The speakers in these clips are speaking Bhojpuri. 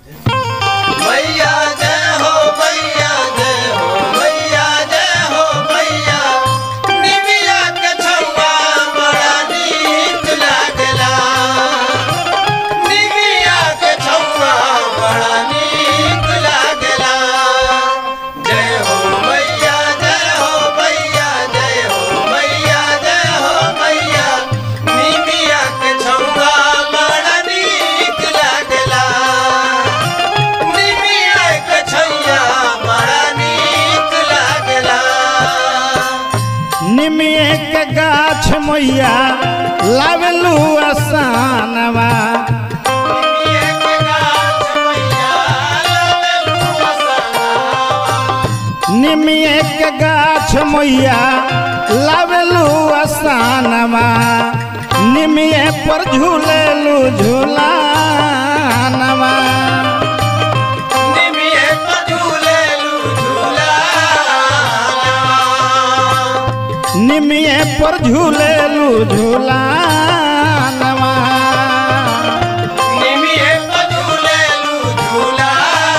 मैया जय हो मैया जय हो मैया जय हो मैया निमिया के छौवा बड़ा नीक लागला निमिया के छौवा बड़ा नीक लागला जय हो मैया जय हो मैया जय हो मैया जय हो मैया निमिया के छौवा बड़ा नीक लागला निमिया के छैया बड़ा नीक लागला निमिए के गाछ मैया लावेलू आसानवा निमिया के गाछ मैया लावेलू असनावा निमिए के गाछ मैया लावेलू आसानवा निमिए पर झूलेलू झूलानवा निमिया पे झूलेलू झूला निमिए पर झूलेलू झूलानवा निमिया पे झूलेलू झूला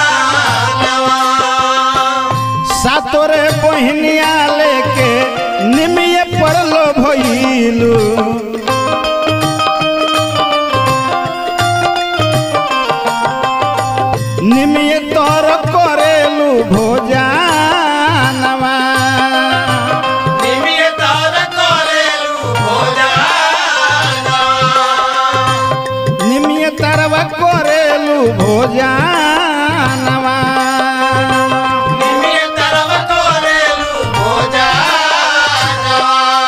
सातोरे बहनिया लेके निमिए पर लो भइलू निमिए तोर करेलू भोजानवा निमिया तार करेलू भोजाना निमिए तरवा करेलू भोजानवा निमिया तरव करेलू भोजाना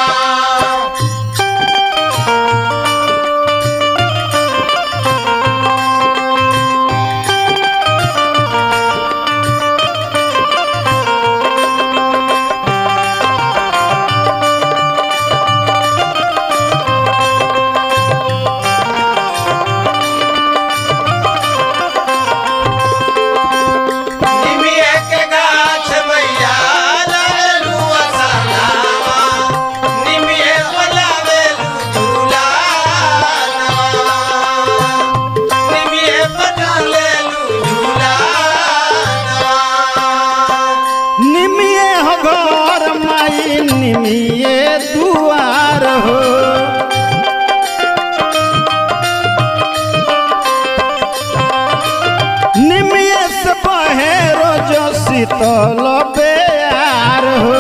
निमिया के गाछ मैया लावेलू असनावा निमिया बनावेलू झूलानवा निमिया बनावेलू झूलानवा निमिए हो घर माई निमिए दुआर हो निमिए से बहे रोजो शीतल बेयार हो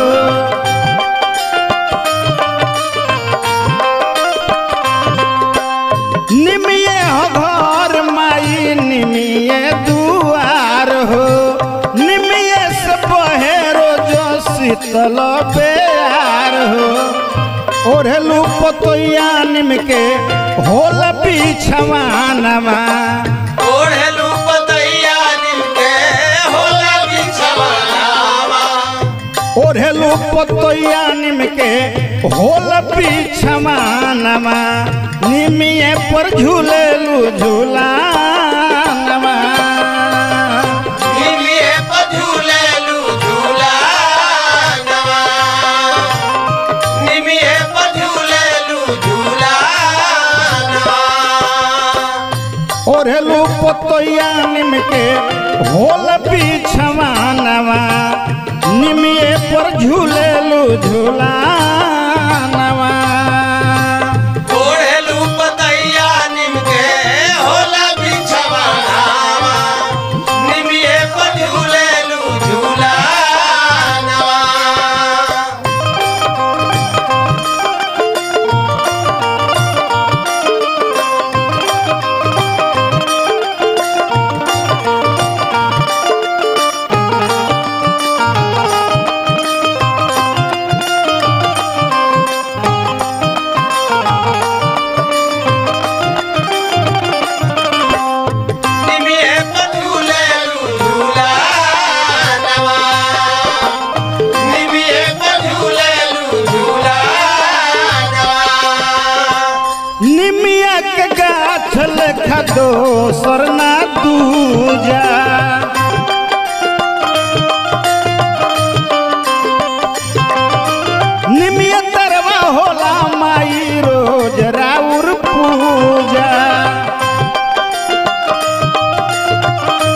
निमिए हो घर माई निमिए दुआर हो निमिए से बहे रोजो शीतल बेयार हो ओढ़लू पतोया निम के होल पीछवानवा ओढ़लू पतैया निमके होला बिछवानावा ओढ़लू पतोया निम के होल पीछवानवा निमिए पर झूलेलू झूलानवा निमिये पे झूलेलू झूलानवा निमिये पे झूलेलू झूलानवा ओढ़लू पतोया निम के होल पीछवानवा निमिए पर झूलेलू झूलानवा ओढ़लू पतैया निमके होला बिछवानावा निमिये पे झूलेलू झूलानवा निमिये पे झूलेलू झूलानवा निमिये पे झूलेलू झूलानवा निमिया के गाछ लेखा दोसर ना दूजा निमिया तरवा होला माई रोज राउर पूजा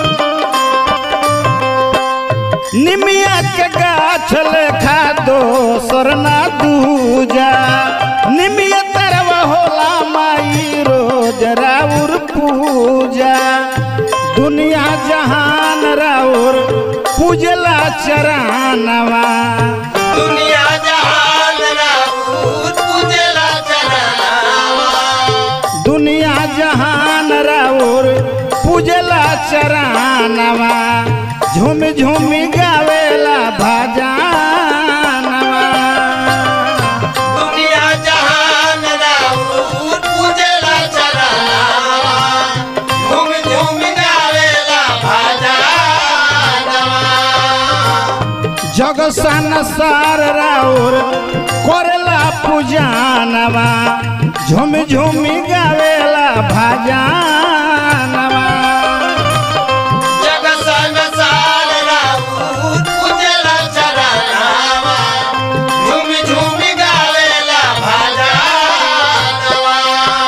गाछ लेखा दोसर ना दूजा निमिय तरव होला माई रोज राउर पूजा दुनिया जहान राउर पूजला चरानवा दुनिया जहान राउर पूजला चरनावा दुनिया जहान राउर पूजला चरानवा झूम झूम गावेला भजानवा दुनिया जहान राउर पूजला चरनावा झूम झूम गावेला भजनवा जग संसार राउर करेला पूजानवा झूम झूम गावेला भजानवा जग संसार राउर पूजला चरनावा झूम झूम गावेला भजनवा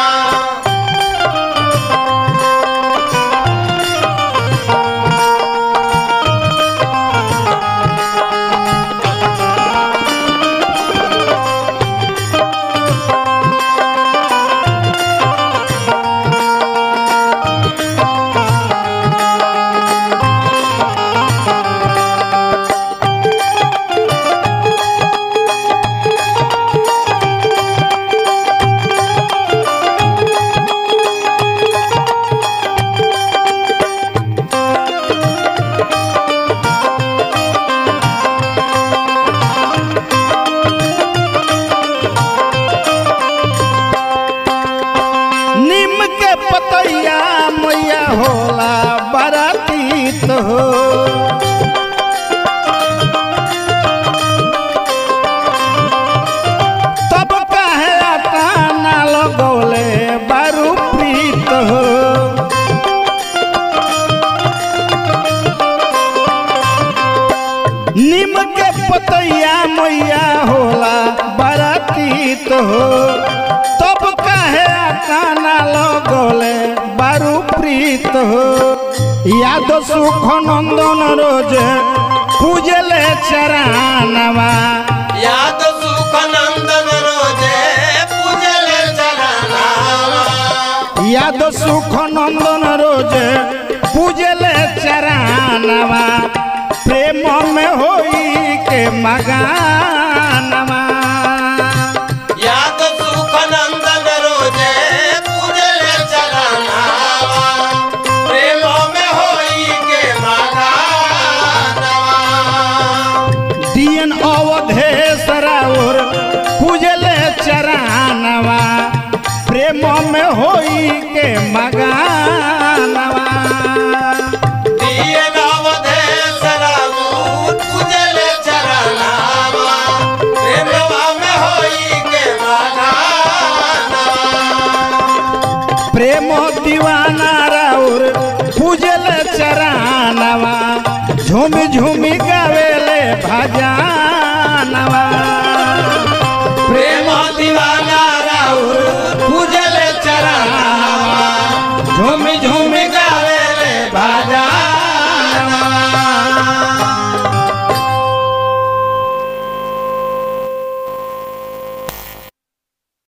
नीम के पतैया मैया होला बरातीत हो तब काहे आता ना लगौले बारू प्रीत हो नीम के पतैया मैया होला बरातीत हो तब काहे काना लगोले बारू प्रीत हो याद सुख नंदन रोज पूजले चरानवा याद सुख नंदन रोजे पूजले चरनावा याद सुख नंदन रोज पूजले चरानवा प्रेम में होई के मगानवा याद सुख नंदन रोजे पूजले चरनावा प्रेम में होई के मगानवा दियन अवधेश राउर पूजले चरानवा प्रेम में होई के मगानवा दिए नवदेश राउर पूजले चरनावा प्रेमवा में होई के मगानवा प्रेम दीवाना राउर पूजले चरानवा झूम झूम